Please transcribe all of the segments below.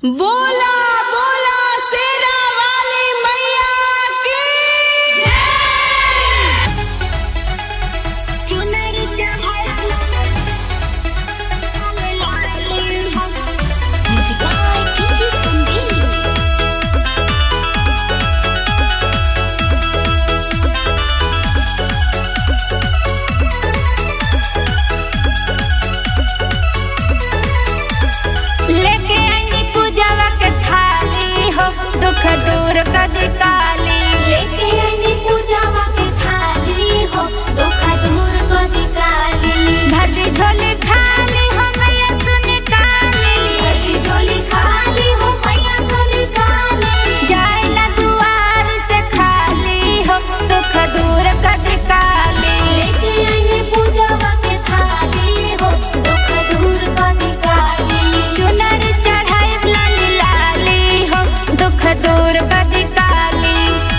बोला बोला शेरा वाली मैया की चुनर म्यूजिक बाय डीजे संदीप लेके आईनी पूजावा के थाली हो दुख दूर कर काली लेके आईनी पूजावा के थाली हो दुख दूर को निकाली भरदी झोली खाली हो मैया सुन काली भरी झोली खाली हो मैया सोनी काली जाए ना दुआर से खाली हो दुख दूर कर काली लेके आईनी पूजावा के थाली हो दुख दूर को निकाली चुनर चढ़ाई लाली लाली हो दुख दूर कर काली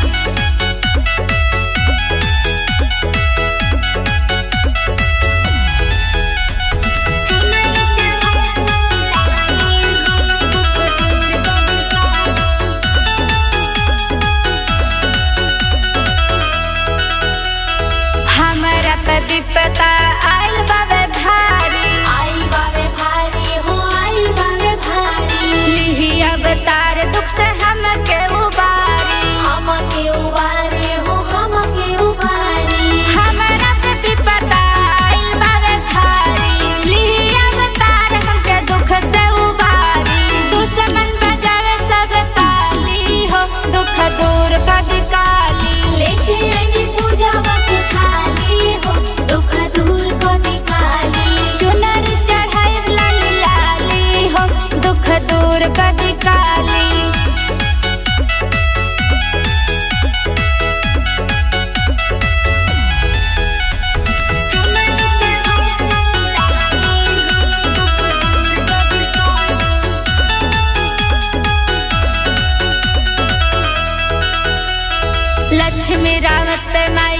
हमरा पे विपता आइल बाबे भारी आई बावे भारी हो आई बावे भारी लिही अवतार दुख से हमके उबारी हमके उबारे हो हमके उबारे हमरा पे विपता आइल बाबे भारी लिही अवतार हमके दुख से उबारी दुश्मन बजावे सब ताली हो दुख दूर कर काली लेके आईनी पूजा वक्त खाली हो दुख दूर को निकाली चुनर चढ़ाई लाली लाली हो दुख दूर कर काली लक्ष्मी रावत पे माई